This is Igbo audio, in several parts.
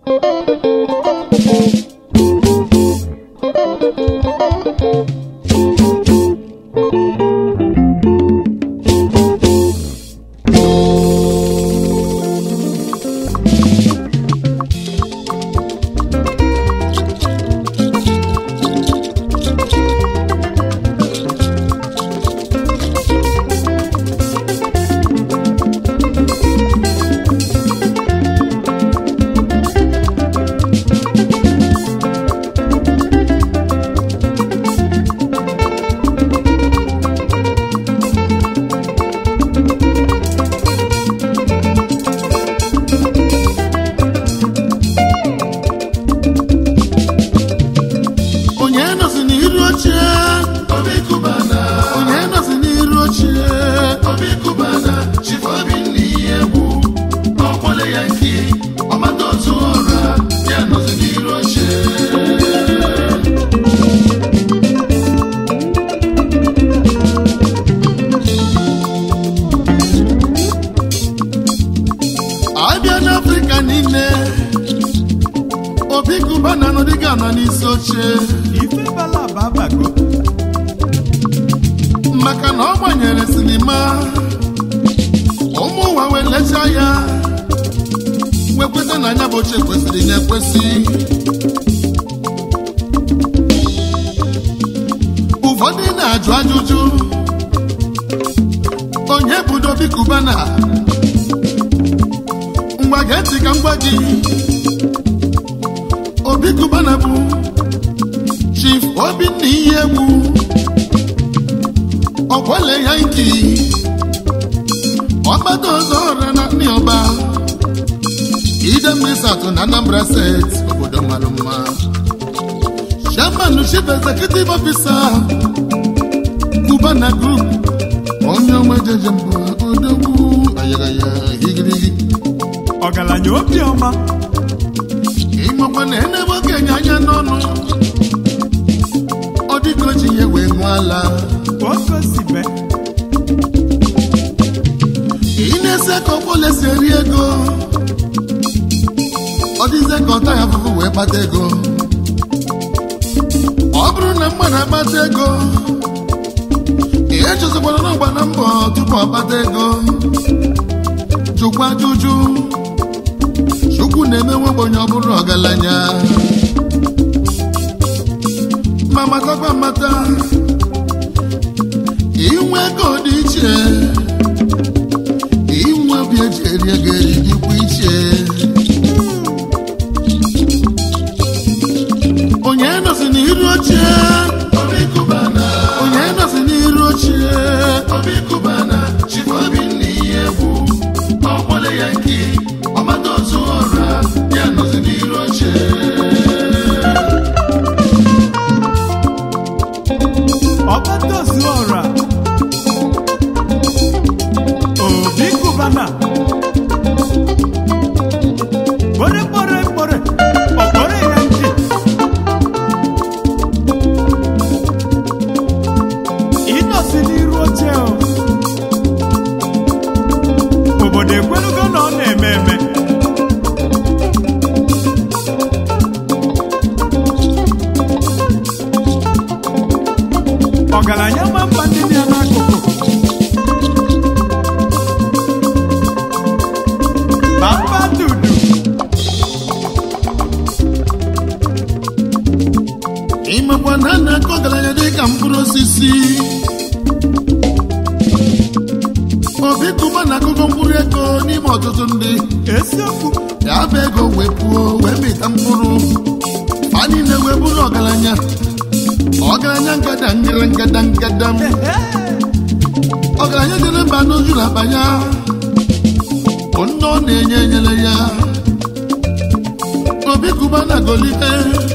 onye nọzi n'iru oche Obi Kubana, onye nọzi n'iru oche Obi Kubana, Chief Obinna Ihegbu, ọkwọle ya nke ọmata otu ọra ya nọzi n'iru oche. abịa n'afrịka niile obi kubana nọdịga nọ n'isi oche ife bala babago maka na ọ gbanyere sinima ụmụ ụwa wee lechaa ya wee kweta na anya bụ oche kwesịrị ya ekwesị ụfọdụ na-ajụ ajụjụ onye budo obi kubana ngwa gee ntị ka m gwa gị obi kubana bụ chief obinna ihe egwu ọkwale ya nki ọgbata ọzọ ọra na ndị ọba ide mmesatụ na anambra steeti obodo mara mma chairman chief executive officer kubana group onye ọma jeje mbụ odogwu ayagaya higirigi ọgaranya obiọma ịmakwa na enebe okenye anya n'ọnụ ọ dịka o ji ya wee ṅụọ ala okosibe ị na-ese ka ọkpọle si eri ego ọ dịzie ka ọta ya afụfụ wee kpata ego ọ bụrụ na mmadụ akpata ego ihe chụzikwana n'ọgba na mbọ tupu ọ kpata ego jụkwa ajụjụ chukwu na-emewe ogbenye ọ bụrụ ọgaranya ma matakwa mata inwe ego dị iche inwe obi eji eri ego eri dịkwa iche onye nọzi n'iru oche Obi Kubana, onye nọzi n'iru oche Obi Kubana, Chief Obinna Ihegbu, ọkwọle ya nke ọmata otu ọra ya nọzi n'iru oche. ọgbataozu ọra obi kubana kpore kpore kpore ọkpọrọ ya nji ịnọsi n'iru oche o obodo ekwelugo na ọ na-eme eme ọgaranya ma mba ndị dị ya n'akụkụ papa dudu ịmakwa na a na-akọ ọgaranya dị ka mkpụrụ osisi obi kụba na akụkọ mkpụrụ ego n'ime ọtụtụ ndị eziokwu ya bụ ego wee puo wee mịta mkpụrụ fa niile wee bụrụ ọgaranya ọgaranya ngada ngara ngada ngada ọgaranya jere mba n'oju na akpa ya bụ nne ọ na-enye enyere ya obi kụba na golite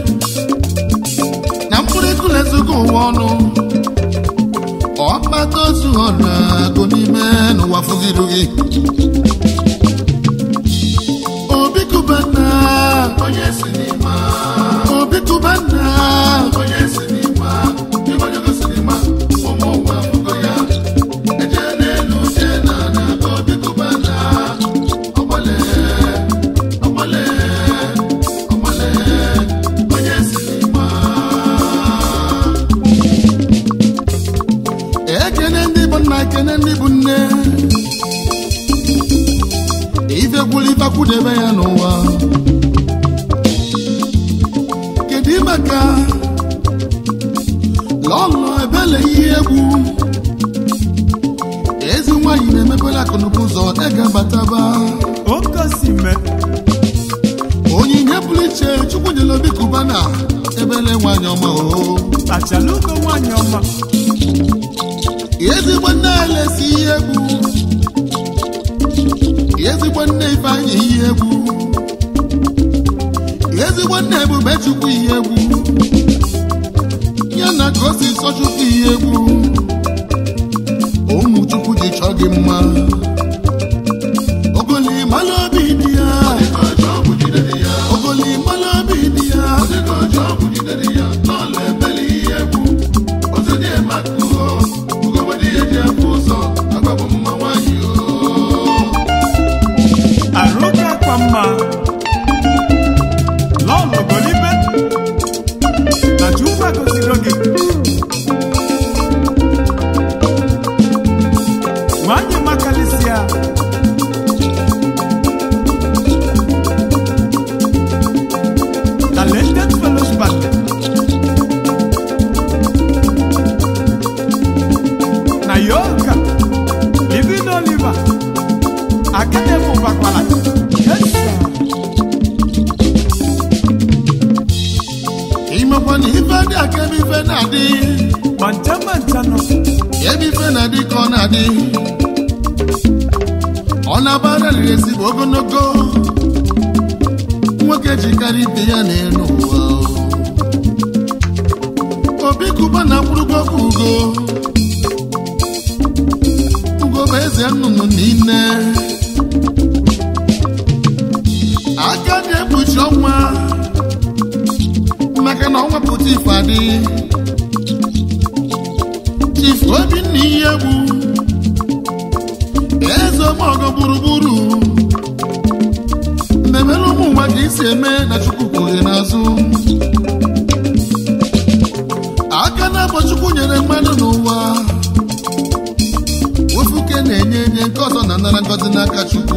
na mkpụrụ ego na-ezogo ụwa ọnụ ọkpata ozu ọra agụ n'ime n'ụwa fụgirugi obi kụba na Onye sinima, obi kụba na onye sinima, ịgbanyego sinima, ụmụ ụwa afụgo ya. Eje n'elu, jee n'ala, Obi Kubana, ọgbale, ọgbale, bataba oke osime onyinye pụrụ iche chukwu nyere obi kubana ebele nwanyị ọma o tachala ugo nwanyị ọma ezigbo nne elesi ihe egwu ezigbo nne ifeanyị ihe egwu ezigbo nne ebube chukwu ihe egwu ya na ka o si sọ chukwu ihe egwu ụmụ chukwu ji chọọ gị mma ogoli mala obi dị ya ogoli mala obi dị ya arụ gị akwa mma lọlọ golibe na chukwu agọzigo gị nwanyị makalịsịa talented fellows band na yoga living oliver akademi gbakwara yes sir. imekwa na ife dị aka ebe ife na-adị mancha mancha nọ ebe ife na-adị ka ọ na-adị ọ na-abara riri ezigbo ogologo nwoke jikarị ibe ya n'elu ụwa obi kuba na mkpụrụgo ugo ugo bụ eze nnụnụ niile aka na-ekpuchi ọnwa maka na ọnwa pụta ife adị chief obinna ihe egwu eze ọmọgọ gburugburu mmemere ụmụ ụwa ka isi eme na chukwu kwughị n'azụ aka na-abọ chukwu nyere mmadụ n'ụwa ofuke na-enye enye nke ọzọ na nara ngọzi n'aka chukwu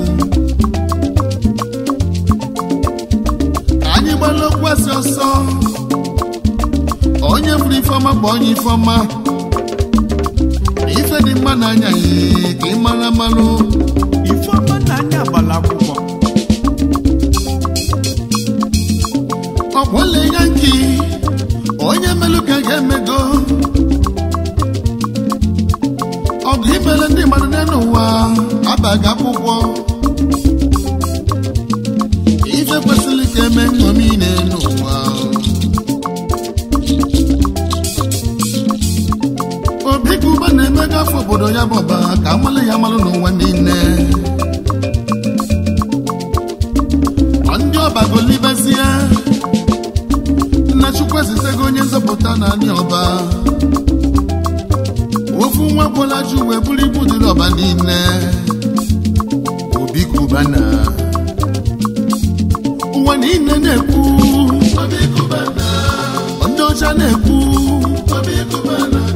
ka anyị gbala okwu asị ọsọ onye fụrụ ifeọma kpọọ onye ifeọma ife dị mma n'anya ya ka ị mara mmalụ ifeọma na anya agbala akwụkwọ ọkwọle ya nki onye melụ ka ga-emego ọgụ imere ndị mmadụ n'elu ụwa abaghị akwụkwọ ife kwesịrị ka eme nṅomi n'elu ụwa obi ka ụba na-emego afọ obodo ya bụ ọba ka amale ya malụ n'ụwa niile Ọ ndị ọba golibezie nna chukwu ezitego onye nzọpụta na anyị ọba ofu nwa gwọla ju wee buru ibu dịrị ọba niile obi kubana ụwa niile na-ekwu ndị ọcha na-ekwu